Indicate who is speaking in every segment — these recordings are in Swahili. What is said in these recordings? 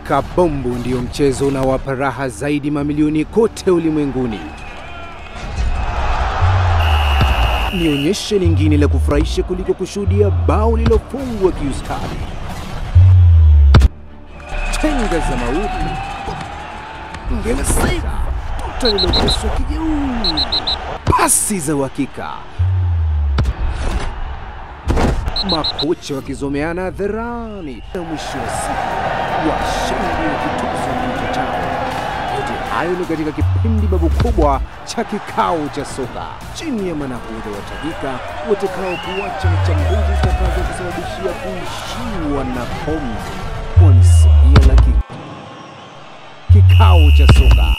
Speaker 1: Kabumbu ndio mchezo unaowapa raha zaidi mamilioni kote ulimwenguni. Ni onyesho lingine la kufurahisha kuliko kushuhudia bao lilofungwa kiustadi. Tenga za maudi, ngele saida, tuta liloguswa kijeuri, pasi za uhakika, makocha wakizomeana hadharani, na mwisho wa siku washindi wakituzwa mito chao. Yote hayo ni katika kipindi babu kubwa cha kikao cha soka chini ya manahodha watajika watakao kuacha mchambuzi zitakazo kusababishia kuishiwa na pombe, kwani sinia la ki... kikao cha soka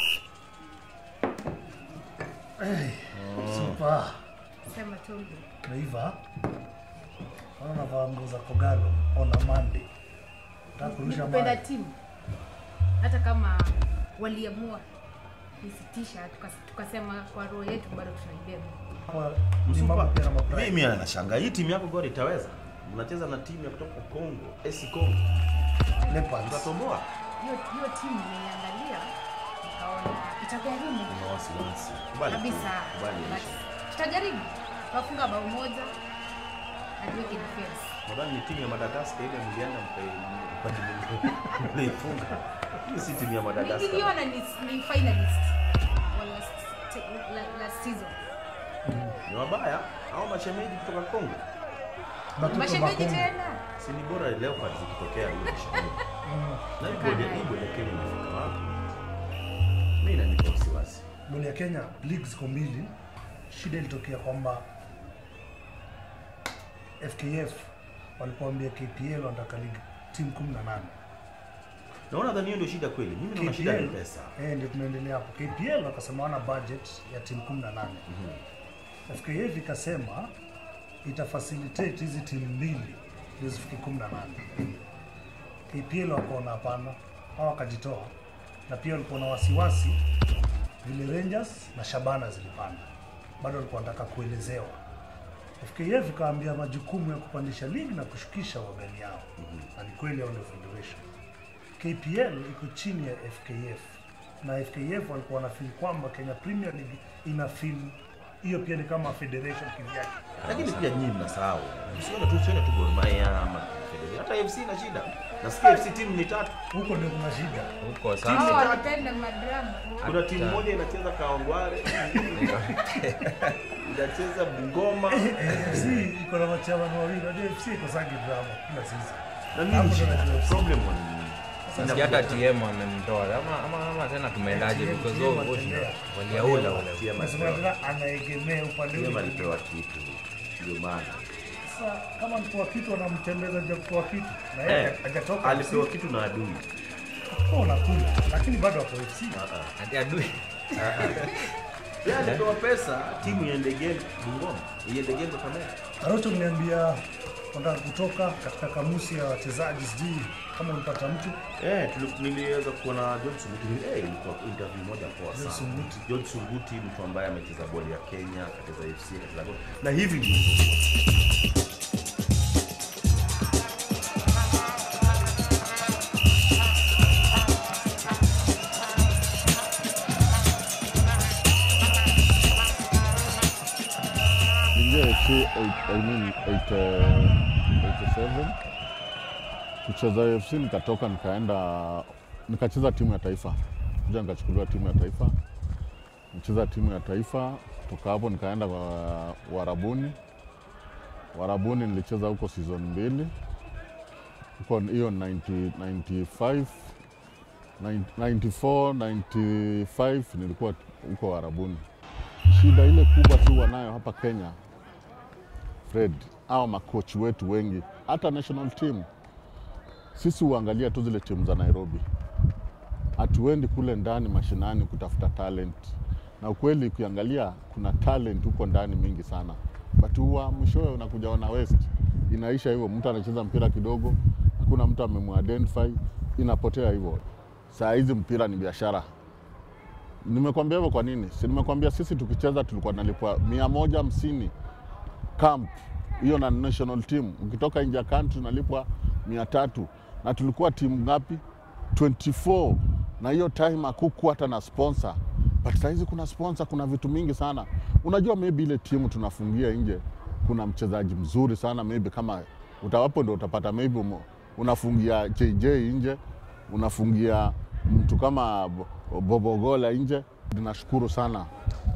Speaker 2: Super.
Speaker 3: Sema tu
Speaker 2: Naiva. Naona navaa nguo za Kogalo on a Monday. Nataka kurusha
Speaker 3: kupenda
Speaker 2: maji.
Speaker 3: timu hata kama waliamua kusitisha tukas- tukasema kwa roho yetu bado tunaibeba.
Speaker 2: Kwa- ni mambo pia na mapride.
Speaker 4: Mimi anashanga hii timu yako Gor itaweza. Mnacheza na timu ya kutoka Kongo, AC Congo.
Speaker 2: Leopards.
Speaker 4: Mtatomboa.
Speaker 3: Hiyo hiyo timu niliangalia nikaona itagharimu
Speaker 4: Una wasiwasi. Kubali. tu,
Speaker 3: kabisa,
Speaker 4: Kubali.
Speaker 3: but tutajaribu. Tunafunga bao moja na tuweke defense.
Speaker 4: Nadhani ni timu ya Madagascar ile mlienda mkaifunga. Hii si timu ya Madagascar.
Speaker 3: Niliona ni, ni finalist wa last, la- last season.
Speaker 4: Ni wabaya au mashemeji kutoka Kongo.
Speaker 2: Batoto
Speaker 3: Mashemeji
Speaker 2: Bakongo.
Speaker 3: tena.
Speaker 4: Si ni bora Leopards ikitokea hiyo mashemeji. Na hii bodi hii bodi ya Kenya imefika wapi? Mimi inanipa wasiwasi.
Speaker 2: Boli ya Kenya leagues ziko mbili. Shida ilitokea kwamba FKF walipoambia KPL wanataka league timu 18.
Speaker 4: Naona dhani hiyo ndio shida kweli. Mimi naona shida ni pesa.
Speaker 2: Eh, ndio tunaendelea hapo. KPL wakasema wana budget ya timu 18. FKF ikasema itafacilitate hizi timu mbili ndio zifike 18. KPL wakaona hapana, hao wakajitoa, na pia walikuwa na wasiwasi vile Rangers na Shabana zilipanda, bado walikuwa wanataka kuelezewa. FKF ikaambia majukumu ya kupandisha ligi na kushukisha wagani yao, na ni kweli hao ndio federation. KPL iko chini ya FKF na FKF walikuwa wanafeel kwamba Kenya Premier League ina feel hiyo pia ni kama federation kivyake.
Speaker 4: Lakini pia nyinyi mnasahau. Msione tu usione tu Gor Mahia ama Federation. Hata FC ina shida. Nasikia FC timu ni tatu.
Speaker 2: Huko ndio kuna shida.
Speaker 5: huko
Speaker 3: Hao
Speaker 5: sasa
Speaker 3: wanapenda madrama.
Speaker 4: Kuna timu moja inacheza Kawangware. inacheza Bungoma.
Speaker 2: FC iko na machaman wawili, hadi FC iko sangi drama kila season.
Speaker 4: Na
Speaker 2: Hapo
Speaker 4: nini
Speaker 2: ndo
Speaker 4: shida?
Speaker 2: najua FC.
Speaker 4: Problem ni nini?
Speaker 5: nasikia hata TM amemtoa ama, ama, ama tena tumeendaje
Speaker 2: TM
Speaker 5: because of
Speaker 2: watembea.
Speaker 5: waliaula wale
Speaker 4: TM
Speaker 2: Nasema
Speaker 4: alipewa-
Speaker 2: tena anaegemea upande
Speaker 4: TM
Speaker 2: ule.
Speaker 4: alipewa kitu. Ndio maana.
Speaker 2: Sasa kama mtoa kitu anamtembeza nje kutoa kitu na yeye
Speaker 4: Eh,
Speaker 2: hajatoka
Speaker 4: alipewa
Speaker 2: FC,
Speaker 4: kitu na adui.
Speaker 2: kwa unakula lakini bado hapo FC.
Speaker 5: ati adui
Speaker 4: Yeye alipewa pesa timu iende game Bungoma. Iende game Kakamega.
Speaker 2: Karoto mniambia nataka kutoka katika kamusi ya wachezaji, sijui kama ulipata mtu
Speaker 4: Eh, tuli- niliweza kuona John Sunguti. Eh, ilikuwa interview moja poa
Speaker 2: John
Speaker 4: sana.
Speaker 2: Sunguti.
Speaker 4: John Sunguti mtu ambaye amecheza boli ya Kenya, akacheza FC, akacheza Gor. Na hivi ndivyo.
Speaker 6: Ingia FC eight- I mean eight, uh, 87 kucheza FC nikatoka nikaenda nikacheza timu ya taifa kuja nikachukuliwa timu ya taifa nicheza timu ya taifa toka hapo nikaenda wa- Warabuni Warabuni nilicheza huko season mbili huko hiyo 90 95 94 95 nilikuwa huko Warabuni shida ile kubwa tu wanayo hapa Kenya, Fred, au makochi wetu wengi, hata national team, sisi huangalia tu zile timu za Nairobi, hatuendi kule ndani mashinani kutafuta talent, na ukweli ukiangalia kuna talent huko ndani mingi sana, but huwa mwishowe unakuja wana west, inaisha hivyo, mtu anacheza mpira kidogo, hakuna mtu amemuidentify, inapotea hivyo. Saa hizi mpira ni biashara, Nimekwambia hivyo kwa nini? Si nimekwambia sisi tukicheza tulikuwa nalipwa mia moja hamsini camp hiyo na national team. Ukitoka nje ya country unalipwa mia tatu na tulikuwa timu ngapi? 24 na hiyo time hakukuwa hata na sponsor but sahizi kuna sponsor kuna vitu mingi sana unajua maybe ile timu tunafungia nje kuna mchezaji mzuri sana maybe kama utawapo ndo utapata maybe umo- unafungia JJ nje unafungia mtu kama Bo- Bobogola nje ninashukuru sana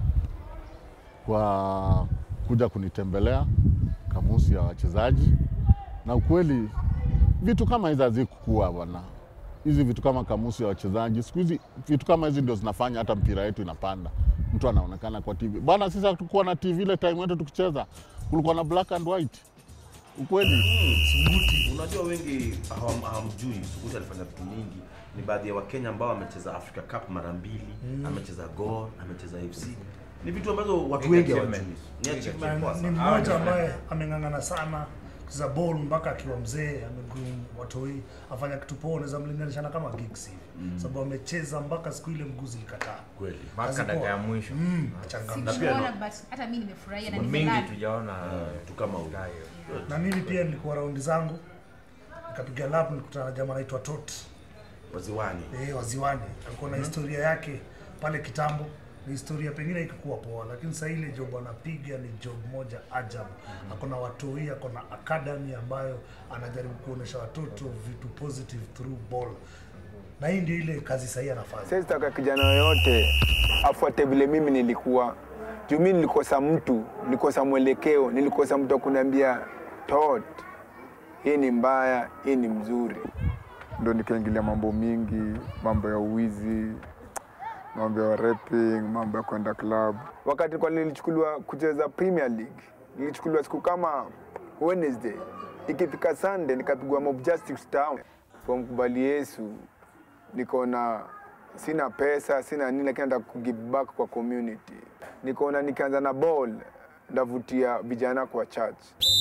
Speaker 6: kwa kuja kunitembelea kamusi ya wachezaji na ukweli vitu kama hizi hazikukua bwana hizi vitu kama kamusi ya wachezaji siku hizi vitu kama hizi ndio zinafanya hata mpira yetu inapanda mtu anaonekana kwa tv bwana sisi hatukuwa na tv ile time yetu tukicheza kulikuwa na black and white ukweli
Speaker 4: Unajua wengi hawam- hawamjui Sukuti alifanya vitu mingi. Ni baadhi ya Wakenya ambao amecheza Africa Cup mara mbili, amecheza Gor, amecheza FC. Ni vitu ambazo watu
Speaker 5: Big
Speaker 4: wengi
Speaker 5: achievement.
Speaker 4: hawajui. Ni
Speaker 5: Big
Speaker 4: achievement
Speaker 2: Na
Speaker 4: poa
Speaker 2: ni
Speaker 4: sana.
Speaker 2: mmoja ambaye ameng'ang'ana sana kucheza ball mpaka akiwa mzee amegroom watoi afanya kitu poa, unaweza mlinganisha na kama gigs hivi sababu amecheza mpaka siku ile mguu zilikataa.
Speaker 4: Kweli.
Speaker 5: mpaka
Speaker 2: Kazi
Speaker 5: dakika
Speaker 2: poa.
Speaker 5: ya mwisho
Speaker 2: Mm, changamka.
Speaker 4: pia
Speaker 3: Sikuona but hata mimi nimefurahia na
Speaker 5: mingi
Speaker 3: nimelala.
Speaker 5: tujaona
Speaker 4: Vitu kama huyo.
Speaker 5: Gayo.
Speaker 2: Na mimi pia nilikuwa raundi zangu nikapiga lap, nilikutana na jamaa anaitwa Tot
Speaker 4: Waziwani.
Speaker 2: eh, waziwani. Alikuwa na historia yake pale kitambo, ni historia pengine ikikuwa poa, lakini sasa ile job anapiga ni job moja ajabu. Ako na watoi, ako na academy ambayo anajaribu kuonesha watoto vitu positive through ball, na hii ndio ile kazi sahihi anafanya.
Speaker 7: Siwezi taka kijana yoyote afuate vile mimi nilikuwa. Juu mimi nilikosa mtu, nilikosa mwelekeo, nilikosa mtu wa kuniambia tot, hii ni mbaya, hii ni mzuri. Ndo nikaingilia mambo mingi, mambo ya uwizi, mambo ya rapping, mambo ya kwenda club. Wakati kwa nilichukuliwa kucheza Premier League, nilichukuliwa siku kama Wednesday, ikifika Sunday nikapigwa Mob Justice Town kwa mkubali Yesu nikaona sina pesa sina nini, lakini nataka kugive back kwa community. Nikaona nikianza na ball ndavutia vijana kwa church.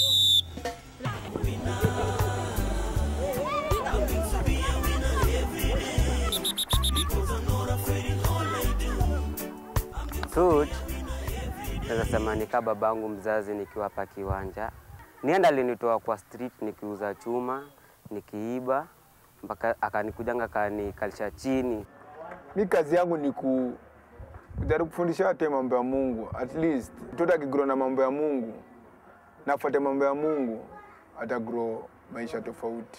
Speaker 8: Coach, naweza sema ni kama babangu mzazi nikiwa hapa kiwanja. Nienda alinitoa kwa street nikiuza chuma, nikiiba mpaka akanikujanga akanikalisha chini.
Speaker 7: Mi kazi yangu ni ku kujaribu kufundisha watu mambo ya Mungu. At least mtoto akigrow na mambo ya Mungu na afuate mambo ya Mungu atagrow maisha tofauti.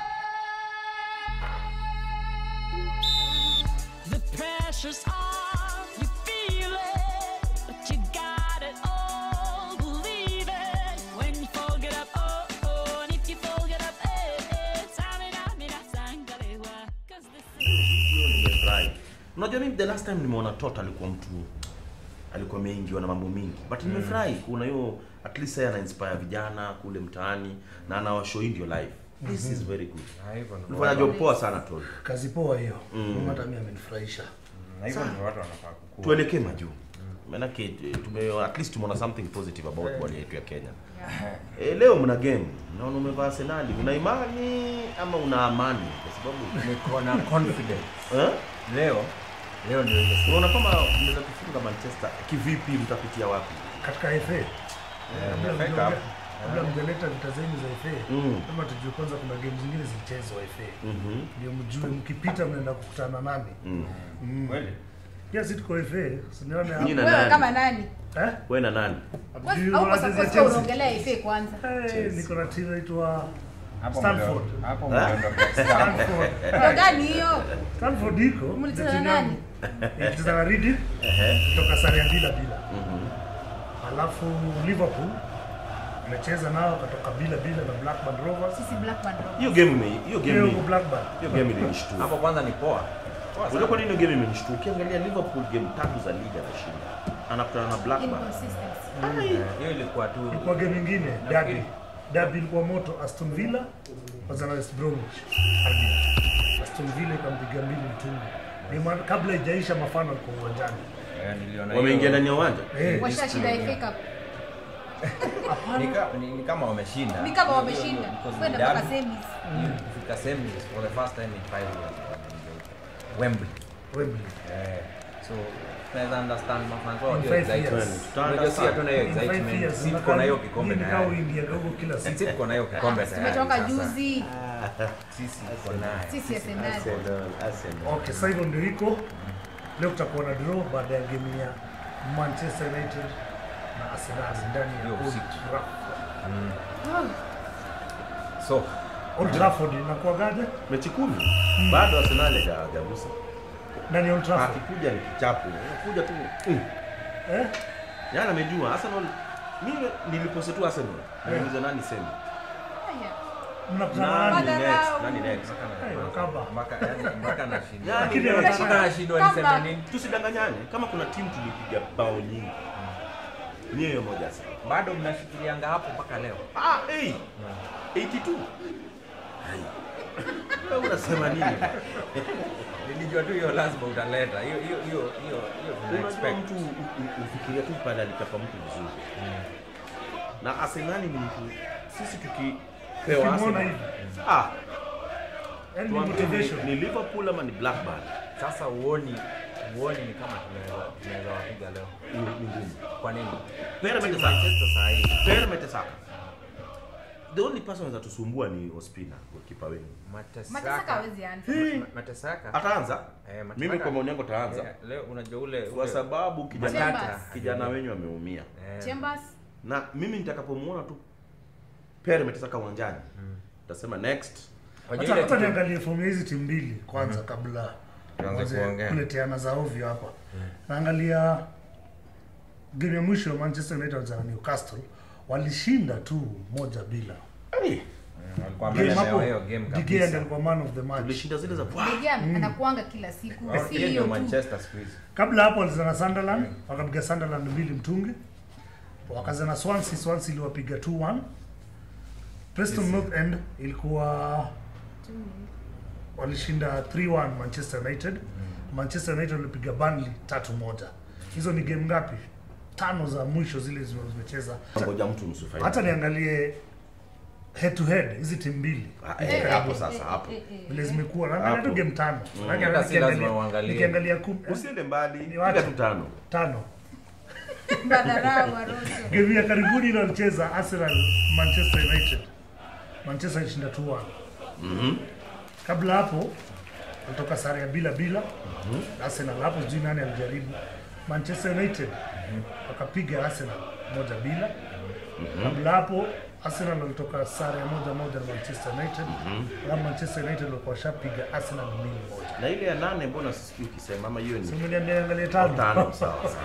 Speaker 9: The pressure's on, you feel it, but you got it all. Believe it when you fold it up, oh oh, and if you fold it up, eh eh, samina mina sangalewa, 'cause this is.
Speaker 4: Nimefurahi. Unajua mimi the last time nimeona Tota alikuwa mtu alikuwa ameingiwa na mambo mingi but nimefurahi kuona hiyo at least yeye ana inspire vijana kule mtaani na anawashow hii ndio life. This is very good.
Speaker 5: Na hivyo ndio
Speaker 4: Ulifanya job poa sana Tol.
Speaker 2: Kazi poa hiyo, mm. hata mimi amenifurahisha.
Speaker 5: na hivyo ndio watu wanafaa kukua.
Speaker 4: Tuelekee majuu. Maanake eh, tume at least tumeona something positive about ball yetu ya Kenya. Eh, leo mna game. Naona umevaa Arsenal. Una imani ama una amani? Kwa sababu
Speaker 5: Niko na confidence.
Speaker 4: eh?
Speaker 5: Leo leo ndio ile siku.
Speaker 4: Unaona kama mnaweza kufunga Manchester kivipi mtapitia wapi?
Speaker 2: Katika FA kabla
Speaker 5: nimefika
Speaker 2: mjaongea- kabla mjaleta vita zenu za FA
Speaker 4: Mm.
Speaker 2: kama tujue kwanza kuna game zingine zilichezwa FA
Speaker 4: Mhm.
Speaker 2: ndio mjue mkipita mnaenda kukutana nani.
Speaker 4: Mm.
Speaker 5: Kweli?
Speaker 2: Pia si tuko FA, sinione
Speaker 4: Nyinyi
Speaker 2: hapo.
Speaker 4: na
Speaker 3: Wewe
Speaker 4: nani?
Speaker 3: kama nani?
Speaker 2: Eh?
Speaker 4: Wewe na nani?
Speaker 2: Hamjui
Speaker 3: Au kwa
Speaker 2: wanacheza
Speaker 3: sababu
Speaker 2: Chelsea?
Speaker 3: unaongelea FA kwanza.
Speaker 2: Eh, niko na timu inaitwa
Speaker 5: Hapo
Speaker 2: Stanford.
Speaker 5: mlio- Hapo
Speaker 4: Eh?
Speaker 5: mliondoka.
Speaker 2: Stanford.
Speaker 3: Ndio gani hiyo?
Speaker 2: Stanford iko
Speaker 3: Mlicheza
Speaker 2: timu
Speaker 3: na
Speaker 2: yangu. Ilicheza na Reading kutoka sare ya bila bila. Alafu Liverpool amecheza nao katoka bila bila na Blackburn Rovers.
Speaker 3: Sisi Blackburn Rovers.
Speaker 4: Hiyo game ime hiyo game
Speaker 2: Hiyo
Speaker 4: ni-
Speaker 2: Blackburn.
Speaker 4: hiyo game ilinishtua.
Speaker 5: Hapo kwanza ni poa. Poa
Speaker 4: Unajua
Speaker 5: sana.
Speaker 4: kwa nini hiyo game imenishtua? Ukiangalia Liverpool game tatu za ligi anashinda. Anakutana na Blackburn.
Speaker 3: Inconsistency.
Speaker 5: Hiyo ilikuwa tu
Speaker 2: Ilikuwa game nyingine derby. Derby ilikuwa moto Aston Villa kwanza na West Bromwich. Albion. Aston Villa ikampiga mbili mtungi. Ni ma- kabla ijaisha mafano alikuwa uwanjani.
Speaker 5: eh, niliona
Speaker 4: Wameingia
Speaker 5: hiyo.
Speaker 4: ndani ya uwanja.
Speaker 2: Eh,
Speaker 3: Washashinda FA Cup.
Speaker 5: Ni ka- ni ni kama wameshinda.
Speaker 3: Ni kama wameshinda.
Speaker 5: Because
Speaker 3: Kwenda
Speaker 5: ni
Speaker 3: mpaka
Speaker 5: derby.
Speaker 3: semis.
Speaker 5: Kufika semis for the first time in five years. wameingia huko. Wembley.
Speaker 2: Wembley.
Speaker 5: Eh, so tunaweza understand mafans wao
Speaker 2: In
Speaker 5: hiyo
Speaker 2: five
Speaker 5: excitement.
Speaker 2: years.
Speaker 5: Unajua si hatuna hiyo
Speaker 2: In five
Speaker 5: excitement.
Speaker 2: years,
Speaker 5: Si tuko na hiyo
Speaker 2: unakaa-
Speaker 5: kikombe
Speaker 2: nyinyi
Speaker 5: tayari.
Speaker 2: kama India gogo kila siku.
Speaker 5: Sisi tuko na hiyo kikombe tayari.
Speaker 3: tumetoka
Speaker 5: sasa.
Speaker 3: juzi
Speaker 5: Sisi tuko nayo.
Speaker 3: sisi Arsenal
Speaker 4: Arsenal, Arsenal.
Speaker 2: Okay, sasa hivyo ndio iko leo, tutakuwa na draw baada ya game ya Manchester United na Arsenal ndani ya
Speaker 5: Hiyo
Speaker 2: Old
Speaker 5: usiku.
Speaker 2: Trafford.
Speaker 5: So,
Speaker 2: Old Trafford inakuwagaje?
Speaker 4: mechi kumi bado Arsenal haja- hajagusa.
Speaker 2: Ndani ya Old Trafford.
Speaker 4: Akikuja ni kichapo, anakuja tu mm.
Speaker 2: Eh?
Speaker 4: Yaani amejua Arsenal. Mimi nilipose tu Arsenal. Niulize nani sema.
Speaker 3: Haya.
Speaker 2: Mnakutana
Speaker 4: Nani
Speaker 2: nani?
Speaker 3: Madharau.
Speaker 4: next? Nani next?
Speaker 2: Eh, Wakaba.
Speaker 5: mpaka yani mpaka nashindwa.
Speaker 4: Yaani
Speaker 2: Lakini
Speaker 4: leo-
Speaker 2: wanataka-
Speaker 5: Mpaka nashindwa niseme
Speaker 3: Kama-
Speaker 5: nini.
Speaker 4: tusidanganyane kama kuna timu tulipiga bao nyingi ni hiyo moja sana
Speaker 5: Bado mnashikilianga hapo mpaka leo.
Speaker 4: ah, hey. 82 Hai. Wewe unasema nini
Speaker 5: Nilijua tu hiyo lazima utaleta. Hiyo hiyo hiyo hiyo hiyo tuna
Speaker 4: unajua
Speaker 5: expect.
Speaker 4: mtu u- u- ufikiria tu pale alichapa mtu vizuri na Arsenali ni mtu sisi tukipewa
Speaker 2: Ukimwona
Speaker 4: Arsenal
Speaker 2: hivi.
Speaker 4: ah
Speaker 2: Yaani ni
Speaker 4: tuambie
Speaker 2: motivation.
Speaker 4: ni, ni Liverpool ama ni Blackburn
Speaker 5: Sasa uoni uoni ni kama tunaweza tunaweza wapiga leo.
Speaker 4: ni ni ngumu
Speaker 5: Kwa nini?
Speaker 4: Pera
Speaker 5: Timu
Speaker 4: Mertesacker.
Speaker 5: Manchester saa hii.
Speaker 4: Pera Mertesacker the only person anaweza tusumbua ni Ospina goalkeeper wenu
Speaker 3: Matesaka
Speaker 5: Matesaka.
Speaker 3: hawezi anza
Speaker 5: Ma- Matesaka.
Speaker 4: ataanza
Speaker 5: Eh, Matesaka.
Speaker 4: mimi kwa maoni yangu ataanza
Speaker 5: Eh, Leo unajua ule
Speaker 4: kwa
Speaker 5: ule-
Speaker 4: sababu kijana,
Speaker 3: Chambers.
Speaker 4: kijana wenyu ameumia
Speaker 5: eh,
Speaker 3: Chambers
Speaker 4: na mimi nitakapomuona tu Pere Mertesacker uwanjani nitasema next
Speaker 5: unajua
Speaker 2: Hata
Speaker 5: ile
Speaker 2: hata
Speaker 5: kitu-
Speaker 2: niangalie fomu ya hizi timu mbili kwanza kabla
Speaker 5: Tuanze
Speaker 2: tuanze
Speaker 5: kuongea.
Speaker 2: kuleteana za ovyo hapa. Naangalia game ya mwisho ya Manchester United na Newcastle walishinda tu moja bila.
Speaker 4: hey,
Speaker 5: walikuwa
Speaker 2: Game
Speaker 5: wamelemewa
Speaker 2: hapo
Speaker 5: hiyo game
Speaker 2: De Gea
Speaker 5: kabisa.
Speaker 2: ndiye alikuwa man of the match.
Speaker 4: tulishinda zile za Wah!
Speaker 3: De Gea anakuanga kila siku
Speaker 5: Wao-
Speaker 3: si
Speaker 5: hiyo
Speaker 3: hiyo
Speaker 5: ndio
Speaker 3: tu
Speaker 5: Manchester siku hizi.
Speaker 2: Kabla hapo walizana na Sunderland, wakapiga Sunderland mbili mtungi. Wakazana na Swansea, Swansea iliwapiga 2-1. Preston North End ilikuwa walishinda 3-1 Manchester United. Manchester United walipiga Burnley 3-1. Hizo ni game ngapi? Tano za mwisho zile zime- zimecheza.
Speaker 4: ngoja mtu nusu fainali.
Speaker 2: Hata niangalie head to head hizi timu mbili
Speaker 4: Ah, eh, hapo sasa hapo
Speaker 2: vile zimekuwa. Naangalia tu
Speaker 4: Hapo.
Speaker 2: game tano. Maanake
Speaker 5: Hata si
Speaker 2: nikiangalia-
Speaker 5: lazima uangalie.
Speaker 2: Nikiangalia kum-
Speaker 4: usiende mbali
Speaker 2: Ni
Speaker 4: piga
Speaker 2: wacha.
Speaker 4: tu tano
Speaker 2: tano
Speaker 3: madharau Arocho
Speaker 2: game ya karibuni ile walicheza Arsenal Manchester United. Manchester ilishinda 2-1. Kabla hapo kutoka sare ya bila bila Arsenal hapo sijui nani alijaribu. Manchester United wakapiga Arsenal moja bila. Kabla hapo Arsenal walitoka sare ya moja moja na Manchester United. Na Manchester United walikuwa washapiga Arsenal mbili moja.
Speaker 4: na ile ya nane mbona sisikii ukisema ama hiyo
Speaker 2: So
Speaker 4: ni
Speaker 2: mniambia angalie
Speaker 4: Oh,
Speaker 2: tano.
Speaker 4: tano sawa sawa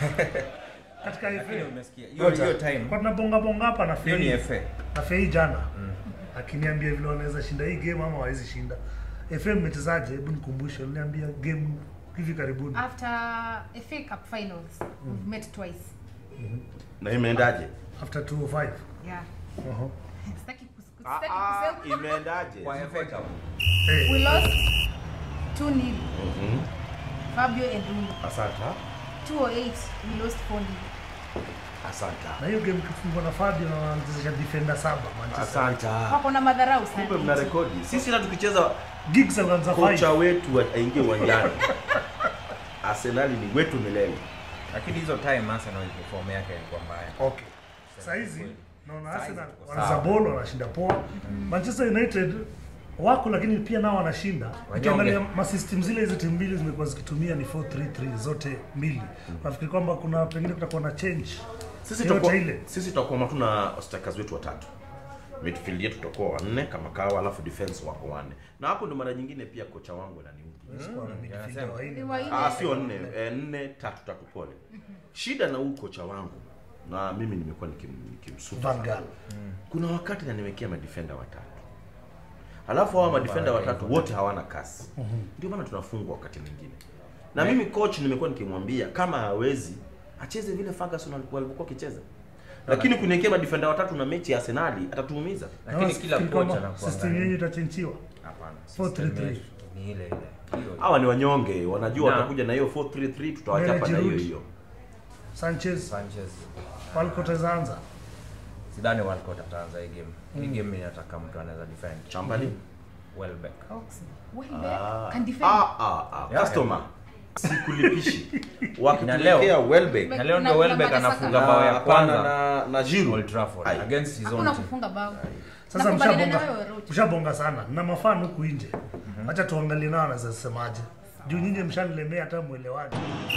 Speaker 2: Katika
Speaker 5: Hiyo
Speaker 2: FA.
Speaker 5: umesikia. Hiyo hiyo time.
Speaker 2: Kwa tunabonga bonga hapa na
Speaker 5: Hiyo ni
Speaker 2: FA.
Speaker 5: FA.
Speaker 2: na Fei jana akiniambia vile wanaweza shinda hii game ama hawezi shinda. FM mmechezaje? Hebu nikumbushe, uliniambia game hivi karibuni.
Speaker 3: after FA Cup finals we've met twice
Speaker 4: na imeendaje
Speaker 2: After 205.
Speaker 3: yeah
Speaker 2: Uh-huh.
Speaker 3: sitaki kus-
Speaker 4: Ah,
Speaker 3: sitaki
Speaker 4: ah,
Speaker 3: kusema
Speaker 4: imeendaje
Speaker 5: Kwa FA Cup.
Speaker 2: Hey,
Speaker 3: we lost 2 nil
Speaker 4: Mhm.
Speaker 3: Fabio and Rumo
Speaker 4: asanta
Speaker 3: 208 we lost 4 nil
Speaker 4: asanta
Speaker 2: na hiyo game kifungwa na Fabio na wanachezesha defender saba Manchester.
Speaker 4: asanta
Speaker 3: wako na madharau sana
Speaker 4: kumbe mna rekodi sisi hata tukicheza
Speaker 2: Giggs alianza
Speaker 4: kocha
Speaker 2: 5.
Speaker 4: wetu aingie uwanjani arsenali ni wetu milele
Speaker 5: Lakini hizo time Arsenal perform yake ilikuwa mbaya.
Speaker 2: Okay. Sasa hizi naona
Speaker 5: Saizi
Speaker 2: Arsenal
Speaker 5: tuko
Speaker 2: wanaza
Speaker 5: sawa.
Speaker 2: ball wanashinda poa. Manchester United wako lakini pia nao wanashinda. Ukiangalia masystem zile hizo timu mbili zimekuwa zikitumia ni 4-3-3 zote mbili. Nafikiri kwamba kuna pengine kutakuwa na change.
Speaker 4: sisi
Speaker 2: Yote
Speaker 4: tutakuwa
Speaker 2: ile.
Speaker 4: sisi tutakuwa tuna strikers wetu watatu midfield yetu tutakuwa wanne kama kawa alafu defense wako wanne na hapo ndo mara nyingine pia kocha wangu ananiudhi
Speaker 2: Sikuwa na midfielder
Speaker 5: anasema.
Speaker 2: wa nne.
Speaker 3: Ni wa nne.
Speaker 4: Ah, sio nne, eh, nne tatu tatu pole. Shida na huu kocha wangu na mimi nimekuwa nikim- nikimsuta
Speaker 2: Van
Speaker 4: sana.
Speaker 2: Gaal.
Speaker 4: Kuna wakati nanimekea madefenda watatu, alafu hawa madefenda watatu wote hawana kasi, ndio maana tunafungwa wakati mwingine. Na mimi coach nimekuwa nikimwambia kama hawezi acheze vile Ferguson alikuwa alikuwa akicheza, lakini kuniwekea madefenda watatu na mechi ya Arsenali atatuumiza.
Speaker 5: Lakini
Speaker 2: Naona
Speaker 5: kila
Speaker 2: fikiri
Speaker 5: kocha
Speaker 2: kwamba system yenyu itachenjiwa.
Speaker 5: Hapana.
Speaker 2: 4-3-3.
Speaker 5: system yetu Ni ile ile. Hiyo.
Speaker 4: Hawa ni wanyonge, wanajua
Speaker 5: Na-
Speaker 4: watakuja na hiyo 433 tutawachapa na hiyo
Speaker 2: Giroud.
Speaker 4: hiyo.
Speaker 2: Sanchez
Speaker 5: Sanchez.
Speaker 2: Walcott ataanza.
Speaker 5: Sidhani Walcott ataanza hii game. Hii game inataka mtu anaweza defend.
Speaker 4: Chamberlain
Speaker 5: Welbeck.
Speaker 3: Oxley. Welbeck
Speaker 4: Ah,
Speaker 3: can defend
Speaker 4: ah, ah, ah.
Speaker 5: Yeah,
Speaker 4: Customer. sikulipishi
Speaker 5: Na
Speaker 4: wakituletea
Speaker 5: leo-
Speaker 4: Welbeck
Speaker 5: na leo
Speaker 3: Na-
Speaker 5: ndio
Speaker 3: na
Speaker 5: Welbeck
Speaker 3: Madasaka.
Speaker 5: anafunga bao ya
Speaker 4: hapana,
Speaker 5: kwanza
Speaker 4: na na Giroud.
Speaker 5: Old Trafford
Speaker 4: Ai.
Speaker 5: against his own
Speaker 3: hakuna
Speaker 5: team.
Speaker 3: kufunga bao
Speaker 2: Sasa
Speaker 3: Nakubaliana
Speaker 2: mshabonga,
Speaker 3: na wewe, Roach.
Speaker 2: mshabonga sana na mafano huku nje. Acha tuangalie nao wanazosemaje. Juu nyinyi mshanilemea hata mwelewani.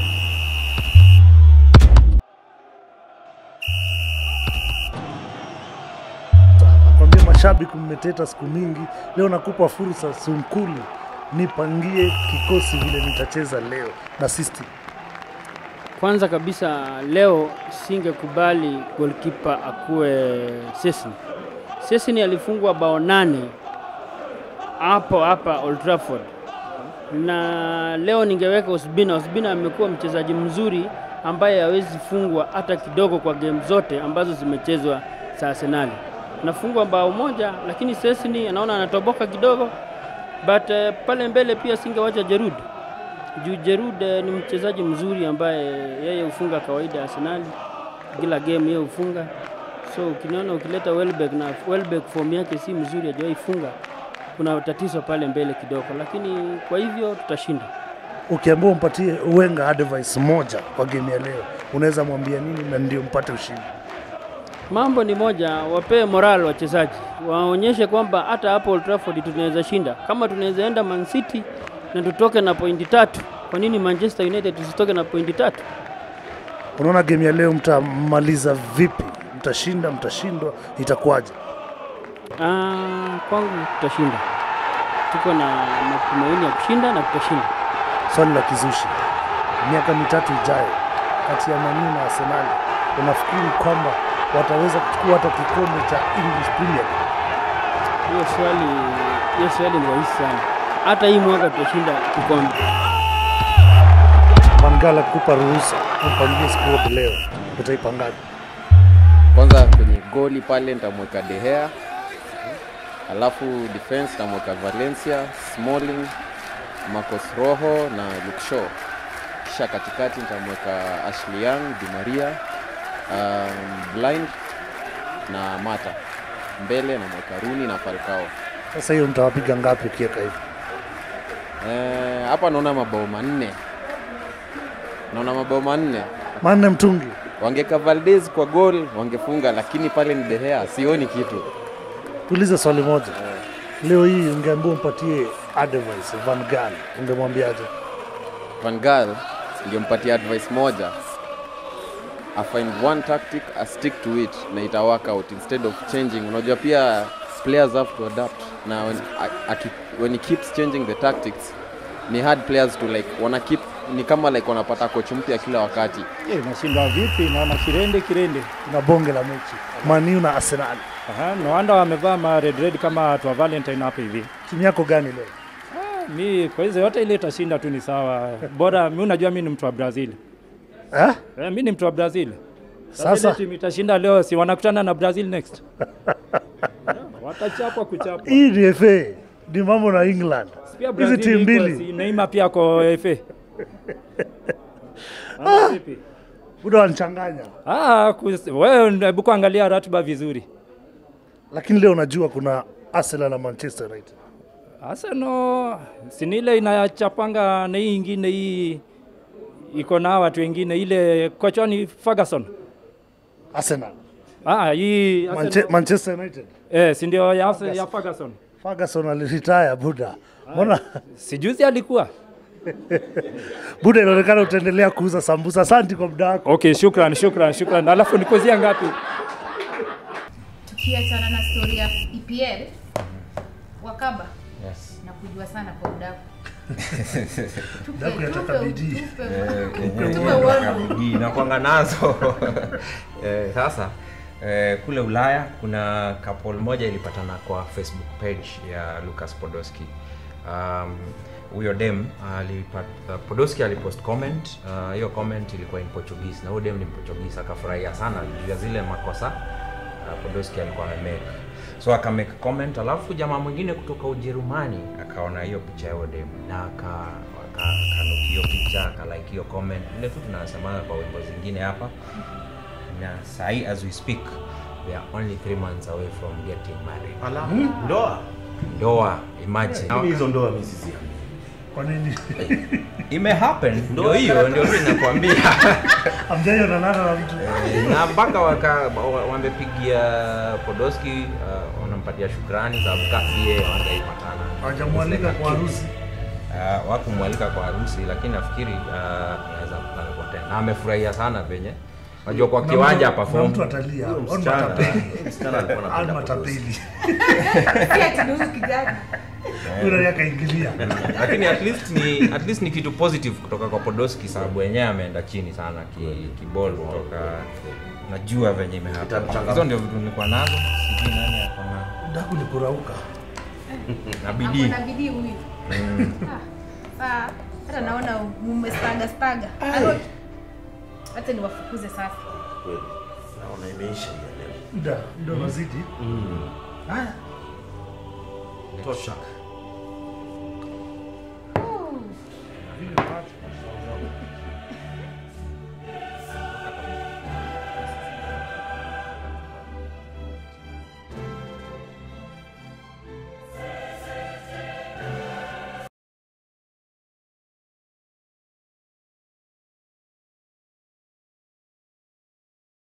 Speaker 2: Nakwambia mashabiki mmeteta siku mingi, leo nakupa fursa Sunkulu, nipangie kikosi vile nitacheza leo na system.
Speaker 10: Kwanza kabisa leo singekubali goalkeeper akuwe Sesni. Sesni alifungwa bao nane hapo hapa Old Trafford, na leo ningeweka Osbina. Osbina amekuwa mchezaji mzuri ambaye hawezi fungwa hata kidogo kwa game zote ambazo zimechezwa za Arsenali. Anafungwa bao moja, lakini Sesni anaona anatoboka kidogo, but uh, pale mbele pia singewacha Jerud juu Jerud eh, ni mchezaji mzuri ambaye yeye hufunga kawaida Arsenali, kila game yeye hufunga. So ukiniona ukileta Welbeck na Welbeck form yake si mzuri, hajawahi funga, kuna tatizo pale mbele kidogo, lakini kwa hivyo tutashinda.
Speaker 2: Ukiambiwa umpatie Wenga advice moja kwa game ya leo, unaweza mwambia nini na ndio mpate ushindi?
Speaker 10: Mambo ni moja, wapee moral wachezaji, waonyeshe kwamba hata hapo Old Trafford tunaweza shinda. Kama tunaweza enda Man City na tutoke na pointi tatu, kwa nini Manchester United tusitoke na pointi tatu?
Speaker 2: Unaona game ya leo mtamaliza vipi? Mtashinda, mtashindwa, itakuwaje?
Speaker 10: Ah, kwangu tutashinda, tuko na matumaini ya kushinda na tutashinda.
Speaker 2: Swali la kizushi, miaka mitatu ijayo kati ya Man U na Arsenal, unafikiri kwamba wataweza kuchukua hata kikombe cha English Premier League?
Speaker 10: Hiyo swali, hiyo swali ni rahisi sana. Hata hii mwaka tutashinda kikombe.
Speaker 2: Mangala kupa ruhusa umpangie squad leo, utaipangaje?
Speaker 11: Kwanza kwenye goli pale nitamweka De Gea, alafu defense nitamweka Valencia, Smalling, Marcos Rojo na Luke Shaw. Kisha katikati nitamweka Ashley Young, Di Maria, um, Blind na Mata. Mbele namweka Rooney na Falcao.
Speaker 2: Sasa hiyo mtawapiga ngapi ukiweka hivi?
Speaker 11: Eh, hapa naona mabao manne, naona mabao manne.
Speaker 2: Manne mtungi.
Speaker 11: Wangeka Valdez kwa gol wangefunga, lakini pale ni De Gea, sioni kitu.
Speaker 2: Tuulize swali moja. Leo hii ungeambiwa umpatie advice Van Gaal, ungemwambiaje?
Speaker 11: Van Gaal ningempatia advice moja I find one tactic I stick to it na ita work out instead of changing. Unajua pia players have to adapt na when, a, aki, when he keeps changing the tactics ni hard players to like wana keep ni kama like wanapata coach mpya kila wakati.
Speaker 12: Eh, nashinda vipi? Naona kirende kirende.
Speaker 2: Na bonge la mechi Man U na Arsenal.
Speaker 12: Aha, no wonder wamevaa ma red red kama watu wa Valentine hapa hivi.
Speaker 2: Timu yako gani leo?
Speaker 12: Ah, mi kwa hizo yote ile itashinda tu ni sawa. Bora mi unajua mi ni mtu wa Brazil.
Speaker 2: Eh?
Speaker 12: Eh, mi ni mtu wa Brazil.
Speaker 2: Sasa?
Speaker 12: ile timu itashinda leo, si wanakutana na Brazil next. Watachapwa kuchapwa.
Speaker 2: Hii ni FA, ni mambo na England.
Speaker 12: Pia
Speaker 2: Hizi
Speaker 12: Brazil
Speaker 2: timu
Speaker 12: iko,
Speaker 2: mbili
Speaker 12: si Neymar pia kwa FA.
Speaker 2: Ah! Buda wanchanganya.
Speaker 12: Ah, kus- wewe hebu kuangalia ratiba vizuri.
Speaker 2: Lakini leo unajua kuna Arsenal na Manchester United.
Speaker 12: Arsenal si ni ile inachapanga na hii ingine hii iko na watu wengine ile kocha ni Ferguson.
Speaker 2: Arsenal.
Speaker 12: Ah, hii
Speaker 2: Manche
Speaker 12: Arsenal-
Speaker 2: Manchester United.
Speaker 12: Eh, si ndio ya, Arse- ya Ferguson.
Speaker 2: Ferguson aliretire Buda. Mbona
Speaker 12: Sijuzi alikuwa.
Speaker 2: Buda, inaonekana utaendelea kuuza sambusa. Asante kwa muda wako.
Speaker 12: Okay, shukran, shukran, shukran. Alafu nikuzia ngapi?
Speaker 3: tukiachana na story ya EPL wakaba
Speaker 5: Yes.
Speaker 3: na kujua sana kwa udaku Tupe-
Speaker 2: Daku yataka
Speaker 3: tupe-
Speaker 2: bidii.
Speaker 3: tupe-
Speaker 5: Eh,
Speaker 3: tupe
Speaker 5: kenye
Speaker 3: uono.
Speaker 5: bidii nakwanga nazo eh, sasa eh, kule Ulaya kuna couple moja ilipatana kwa Facebook page ya Lucas Podolski. Um, huyo dem alipata Podolski alipost comment uh, hiyo comment ilikuwa in Portuguese na huyo dem ni Portuguese akafurahia sana juu ya zile makosa uh, Podolski alikuwa amemake so akamake comment alafu jamaa mwingine kutoka Ujerumani akaona hiyo picha ya huyo dem na aka aka- akanuki hiyo picha akalike hiyo comment vile tu tunasemana kwa wimbo zingine hapa na sahi as we speak we are only three months away from getting married
Speaker 4: Ala, ndoa
Speaker 5: ndoa imagine
Speaker 4: Lakini hizo ndoa mimi siziamini.
Speaker 2: Kwa nini?
Speaker 5: ime happen ndio hiyo ndio tu inakwambia
Speaker 2: Hamjaionana na mtu.
Speaker 5: Eh, na mpaka waka wa- wamepigia Podolski uh, wanampatia shukrani sababu kasi yeye wangeipatana
Speaker 2: Hawajamwalika kwa harusi.
Speaker 5: uh, wakumwalika kwa harusi lakini nafikiri uh, anaweza kupelekwa tena na amefurahia sana venye najua kwa
Speaker 2: Kuna
Speaker 5: kiwanja
Speaker 2: mtu- kuna
Speaker 5: perform
Speaker 2: mtu atalia.
Speaker 4: Huyo
Speaker 2: On
Speaker 4: msichana-
Speaker 2: matapeli.
Speaker 4: huyo msichana alikuwa
Speaker 2: On
Speaker 4: anapenda
Speaker 2: matapeli.
Speaker 3: Si ati ni huyu kijana.
Speaker 2: Yule akaingilia.
Speaker 5: lakini at least ni at least ni kitu positive kutoka kwa Podolski sababu wenyewe ameenda chini sana ki, kibol kutoka najua venye imehappen
Speaker 4: Itamchangamsha.
Speaker 5: hizo ndio vitu nilikuwa nazo sijui nani ako na
Speaker 2: Daku ni kurauka.
Speaker 5: na bidii
Speaker 3: Ako na bidii huyu. Ah, ah, hata naona mmestaga staga. Alo, Hata niwafukuze sasa.
Speaker 4: Kweli. Naona imeisha hii ya leo.
Speaker 2: Muda, muda unazidi.
Speaker 4: Mm.
Speaker 2: Haya.
Speaker 4: Tosha.